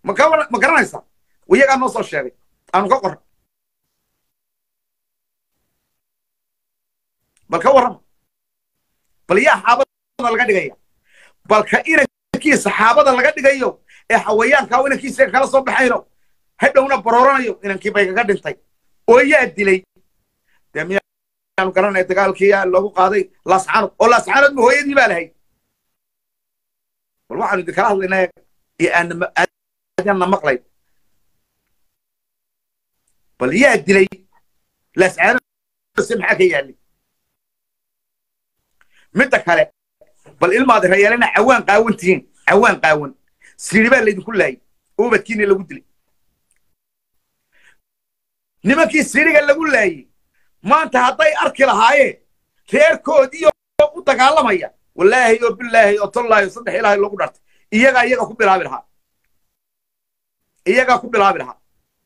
ma ka ma garanaysaa iyagaa noo soo sheegay aanu ka qorra bal ka warrama bal yaa xaabada laga dhigaya balka inankiisa saxaabada laga dhigayo ee xawayaankaa inankiisa kala soo baxayno hadhowna barooranayo inankii bay kaga dhintay oo yaa dilay dee miyaanu garanaya dagaalkii yaa loogu qaaday laascaanood oo laascaanood ma hooyadii baa lahayd bal waxaanu idinkala hadlaynaa iyo aanna maqlay bal yaa dilay laascaanood se maxaa ka yaallay midda kale bal ilmaadi rayeelena cawaan qaawan tihiin cawaan qaawan siri baa laydinku laayay ubadkiina lagu dilay nimankii siriga lagu laayey maanta hadday arki lahaayeen reerkoodiiyo u dagaalamaya wallaahi oo bilaahi oo tollaahi oo saddex ilaahay loogu dhartay iyagaa iyaga ku bilaabi lahaa iyagaa ku bilaabi lahaa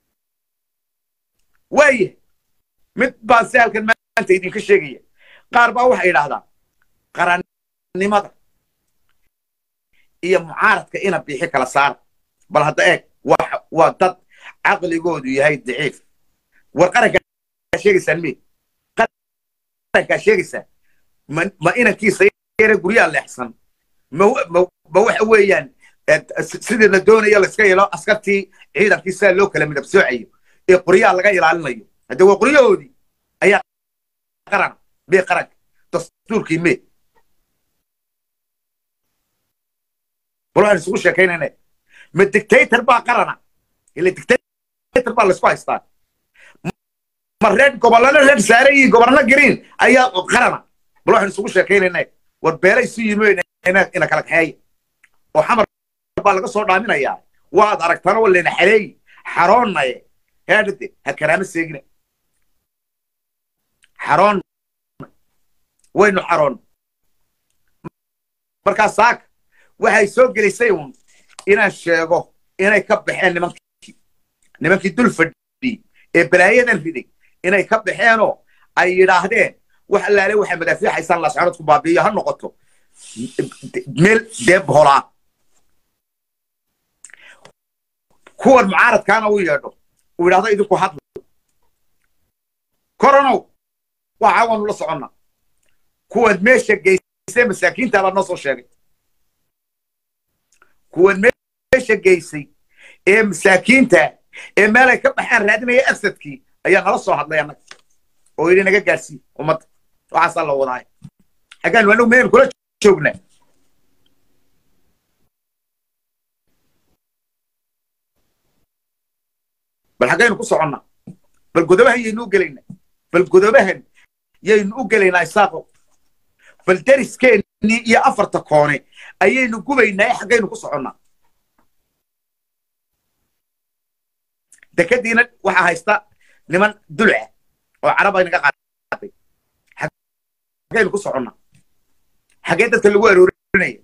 waaye mid baan si halkan maanta idinka sheegaya qaar baa waxay idhaahdaan qarannimada iyo mucaaradka ina biixi kala saara bal hadda eeg waa dad caqligoodu yahay daciif war qarankaa sheegaysaan me qarankaa sheegaysaa ma inankiisa yare guryaa leexsan ma waxa weeyaan sidii la doonayo laiska yelo askartii ciidankii sidaa loo kala midab soocayo ee qoryaa laga ilaalinayo hadde waa qoryahoodii ayaa qaran mee qaranka dastuurkii mee bal waxaan isugu sheekaynayna ma dictator baa qarana ila dictator baa laisku haystaa ma reer gobollana reer saare iyo gobollo green ayaa qarana bal waxaan isugu sheekaynayna war beelay isu yimi ina kala kaxeeya oo xamar baa laga soo dhaaminayaa waad aragtana waa layna xaleeyi xaroonnaye heedhade ha karaama seegina xaroon waynu xaroon markaa saaka waxay soo gelisay uun inaan sheego inay ka baxeen nimankii nimankii dul fadhiyey ee balaayadan riday inay ka baxeenoo ay yidhaahdeen wax allaale waxay madaafiicaysaan laascaanoodku baabi'iyo ha noqoto meel deeb holaa kuwan mucaaradkaana uu yeedho uu yidhahdo idinku hadla koronow waxa waanu la soconna kuwan meesha geysay masaakiinta baa noo soo sheegay kuwan meesha geysay ee masaakiinta ee meelay ka baxaan raadinaya afsadkii ayaa nala soo hadlay annaga oo yidhi naga gaarsii ummadda waxaasaa la wadaaya xaggaan anagu meen kula joognaa bal xaggaynu ku soconnaa bal godobahan yaynu u gelaynaa bal godobahan yaynu u gelaynaa isaaqo bal deriskeenii iyo afarta koone ayaynu gubaynaa ee xaggaynu ku soconnaa dekadiina waxaa haysta niman dulca oo carab ay naga qaaday xaggaynu ku soconnaa xaggee dadka lagu aroorinaya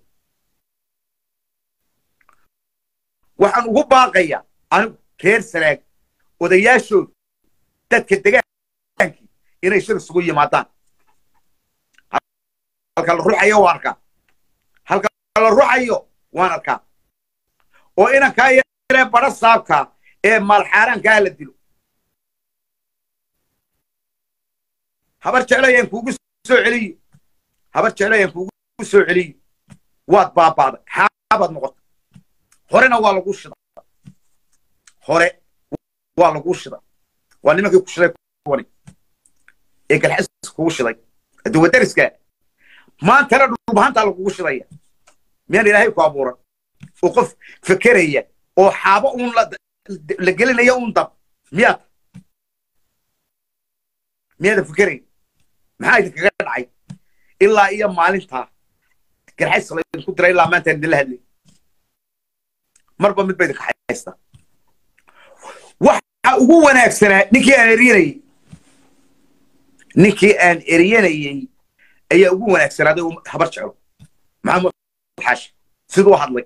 waxaan ugu baaqayaa anigu reer sanaag odayaashoodu dadka degaankii inay shir isugu yimaadaan halka la ruxayo waan arkaa halka la ruxayo waan arkaa oo inankaa yaree badha saabkaa ee maalxaaraankaa la dilo habar jeclayaan kuugu soo celiyo habar jeclayaan kuugu soo celiyo waad baabaaday xaabaad noqotay horena waa lagu shida hore waa lagu shida waa nimankii ku shiday kuwani ee galxis kugu shiday haddii wadariska maantana dhulbahantaa lagugu shidaya miyaan ilaahay ku abuuran oo qof fekeraya oo xaabo uun la gelinaya uun dab miyaad miyaadan fekeraya maxaa idinkaga dhacay ilaa iyo maalintaa garxays laydinku diray ilaa maanta idinla hadlay marba mid ba idinka haysta waxa ugu wanaagsanaa ninkii aan eryanayey ninkii aan eryanayey ayaa ugu wanaagsanaaday habar jeclo maxamed xaashi siduu hadlay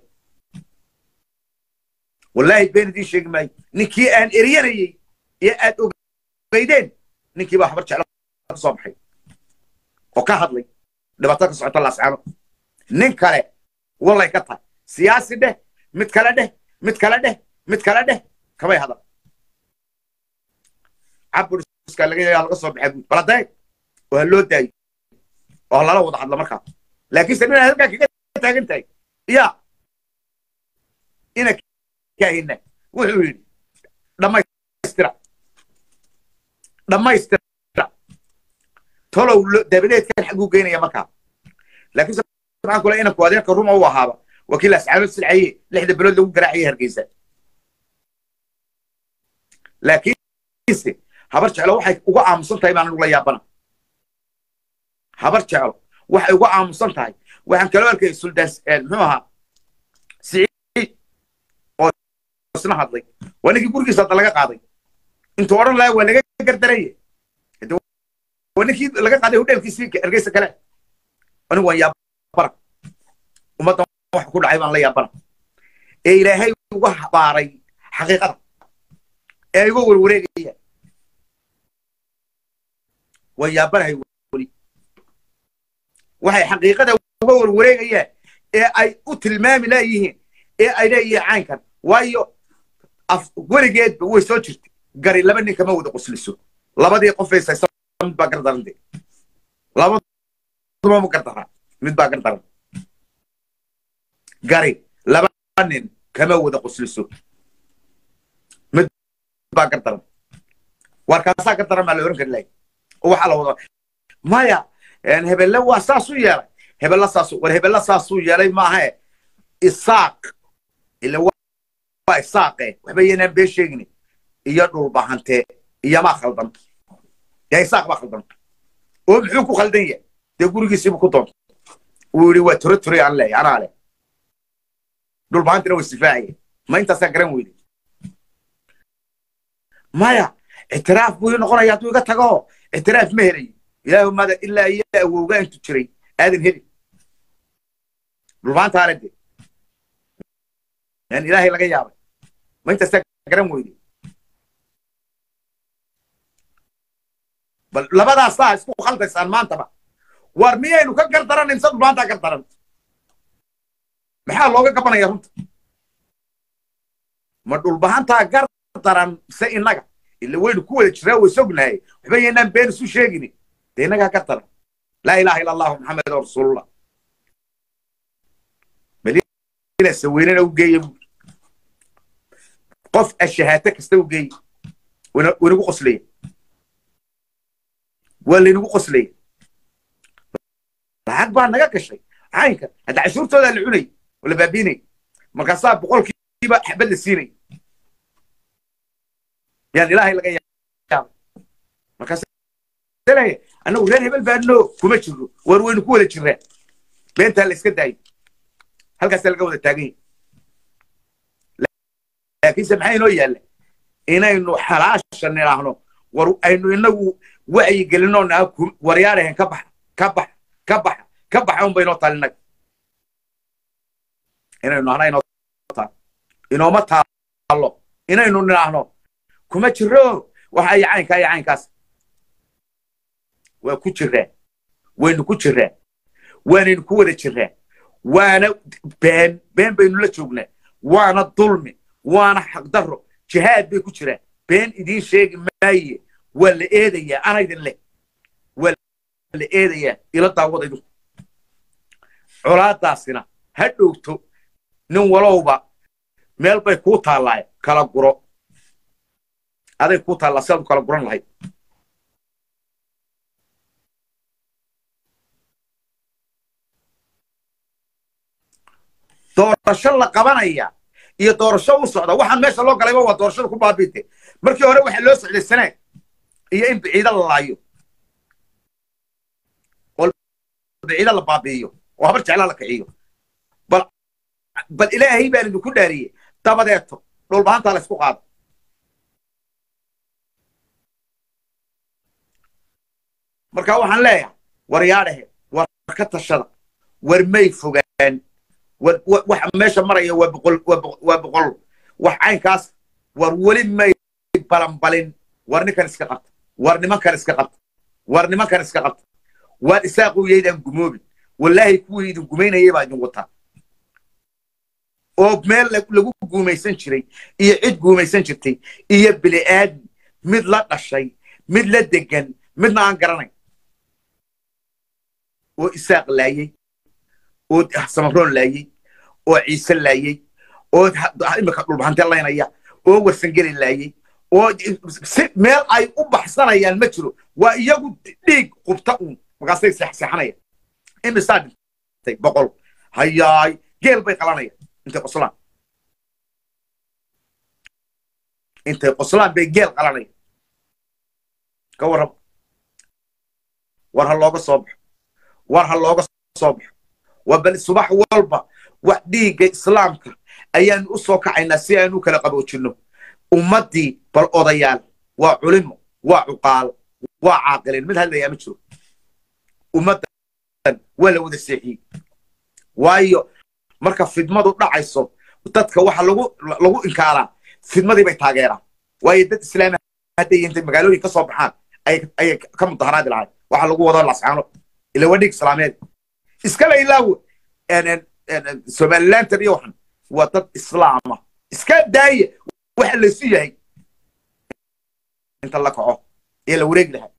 wallaahi been idiin sheegi maayo ninkii aan eryanayey ee aad ogeydeen ninkii baa habar jeclo ka soo baxay oo ka hadlay dhibaato ka socota laascaano nin kale wallay ka tahay siyaasi dheh mid kale dheh mid kale dheh mid kale dheh kamay hadal caburiska laga yaa laga soo baxay buud baladeeg oo ha loo daayo oo ha lala wada hadla markaa laakiinse nina halkaa kaga taagan tahay ya ina kaahina wuxuu yidhi dhammaystira dhammaystira tolow dabadeedkan xaguu geynaya markaa laakiinse maxaan kule inanku adeerka ruma u ahaaba wakiil asxaabad silcaye lixda bilood lagu garaacaya hargeysa laakiinse habar jeclo waxay uga aamusan tahay baan anugula yaabana habar jeclo waxay uga aamusan tahay waxaan kaloo arkay suldaan muxuu ahaa siciid oo isna hadlay waa ninkii gurigiisa hadda laga qaaday intuu odhan lahaa waa laga gardaraya waa ninkii laga qaaday hodheelkiisii hargeysa kale anigu waan yaabana ummaddan wax ku dhacay baan la yaabana ee ilaahay uga habaaray xaqiiqada ee iga warwareegaya waan yaabanahay weli waxay xaqiiqada uga warwareegayaan ee ay u tilmaami laayihiin ee ay leeyihiin caynkan waayo weligeedba way soo jirtay gari laba nin kama wada qosliso labadii qof haysaysa mid baa gardarante labaduba ma gardaraa mid baa gardaran gari laba nin kama wada qosliso mid baa gardaran warkaasaa gardaran baa la oran kari lahay oo waxaa la wada maya hebelle waa saasuu yeelay hebella saasu war hebella saasuu yeelay maaha isaaq ila waa isaaqe waxba yanaan bee sheegin iyo dhulbahante iyomaa khaldan yaa isaaq baa khaldan oo muxuu ku khaldan yahay dee gurigiisiibu ku doonto wuu yidhi waa tore tore aan leeyahay anaa leh dhulbahantina waa sifaacaya ma intaasaa garan weyday maya ictiraaf buu ii noqonaya hadduu iga tago ictiraaf ma helayo ilaahu mada ilaa iyo awowga intu jiray aadan heli dhulbaanta ale de yan ilaahay laga yaabay ma intaasaa garan weyday bal labadaasaa isku khaldaysaan maantaba war miyaynu ka gardaranayn se dhulbaantaa gardaran maxaa looga gabanaya runta ma dhulbahantaa gardaran se innaga ila waynu ku wada jiraa way sognahay waxba yaynaan been isu sheegini dee innagaa gardaran laa ilaha illa allahu maxamed rasuulullah madina saweynena u geeye qof ashahaato kasta u geeye waynagu qoslaya waa laynagu qoslaya lacag baa naga gashay caynka hadda cashuurtoodaa la cunay oo la baabiinay markaasaa boqolkiiba xabad la siinay yaan ilaahay laga yaaba markaas leeya annagu reer hebel baano kuma jirro war waynu ku wada jirraa beentaa la iska daayo halkaasaa laga wada taagan yahay laakiinse maxaa inoo yaalla inaynu xalaasha nidhaahno war aynu inagu wacyi gelinoo naa waryaarahen ka baxa ka baxa ka baxa ka baxa un baynoo talinag inaynu nahna inoo taal inooma taalo inaynu nidhaahno kuma jiro waxa iyo caynkaa iyo caynkaas waa ku jiraa waynu ku jiraa waanaynu ku wada jiraa waana been been baynu la joognaa waana dulmi waana xaqdarro jihaad bay ku jiraan been idiin sheegi maaye waa la eedayaa anaydin leh waa la eedayaa ila daawada idinku colaadaasina ha dhowto nin walowba meel bay kuu taallaaye kala guro aday kuu taallaa sidaad u kala guran lahayd doorasho la qabanaya iyo doorasho u socda waxaan meesha loo galayba waa doorashada ku baabiite markii hore waxaa loo socday sanaag iyo in biciida la laayo oo biciida la baabi'iyo oo habar jeclaa la kiciyo bal bal ilaahay baan idinku dhaariyey dabadeeto dhulbahantaa la isku qaado marka waxaan leeyahay war yaadhahe war ka tashada war may fogaan waxa meesha maraya waa boqol waa boqol wax caynkaas war weli may balanbalin war ninkan iska qabta war nimankan iska qabta war nimankan iska qabta waar isaaqu yaydaan gumoobin wallaahi kuwii idin gumaynayay baa idin wataa oo meel lagu guumaysan jiray iyo cid guumaysan jirtay iyo bili'aadmi mid la dhashay mid la degan midna aan garanayn oo isaaq laayey oo samaroon laayey oo ciise laayey oo imika dhulbahante laynaya oo warsangeli laayey oo si meel ay u baxsanayaan ma jiro waa iyagu dhiig qubta uun markaasay seexseexanayaan imisaa dhintay boqol hayaay geel bay qalanayaan intay qoslaan intay qoslaan bay geel qalanayaan ka warraba war ha looga soo baxo war ha looga soo baxo waa bal subax walba wax dhiigga islaamka ayaanu u soo kacaynaa si aanu kala qaboojinno ummaddii bal odayaal waa culimo waa cuqaal waa caaqilin mid hadlayaa ma jiro ummaddan waa la wada seexiyey waayo marka fidmadu dhacayso dadka waxa lagu lagu inkaaraa fidmadii bay taageeraan waayo dad islaami hadday intay magaalooyin ka soo baxaan ayay ka mudaharaadi lahayd waxa lagu wado lascaano ila waa dhiig islaameed iskala ilaawo somalilantan iyo waxan waa dad islaama iska daaya waxa laysu yahay inta la kaco ee la wareegi lahaa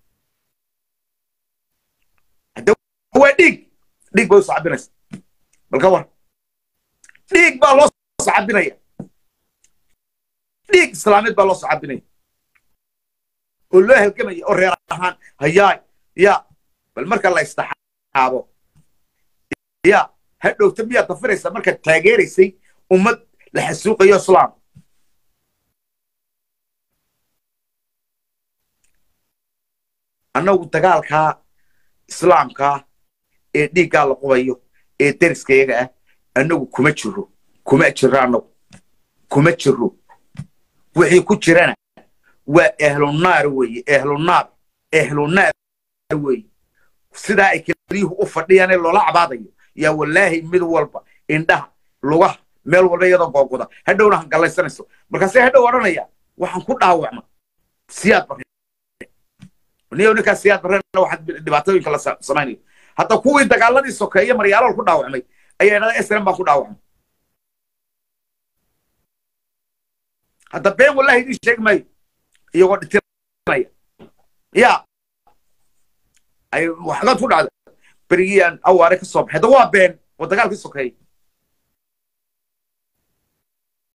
hadda waa dhiig dhiig bay u sacabinaysa bal ka war dhiig baa loo sacabinaya dhiig islaameed baa loo sacabinaya oo loo halgamaya oo reer ahaan hayaay ya bal marka la istaxaabo ya ha dhowta miyaad dafiraysaa markaad taageeraysay ummad la xasuuqayo islaam annagu dagaalkaa islaamkaa ee dhiiggaa la qubayo ee deriskayaga ah annagu kuma jiro kuma jiro annagu kuma jiro wixii ku jirana waa ehlunaar weeye ehlunaar ehlunaar weeye sidaa ay keliyuhu u fadhiyaanee loola cabaadayo yaa wallaahi mid walba indhaha lugaha meel walba iyadoo googoda hadhowna hangallaysanayso markaasee hadhow odhanaya waxaan ku dhaawacma siyaad barre niyo ninkaa siyaad barrena waxaad dhibaatooyinka la samaynayo hadda kuwii dagaaladii sokeeye maryaalool ku dhaawacmay ayaa idhahda srm baan ku dhaawacmay hadda been wallahi idin sheegi maayo iyagoo dhitinaya ya ay waxgaad ku dhacda berigiyaan awaare ka soo baxay hadda waa been oo dagaalkii sokeeye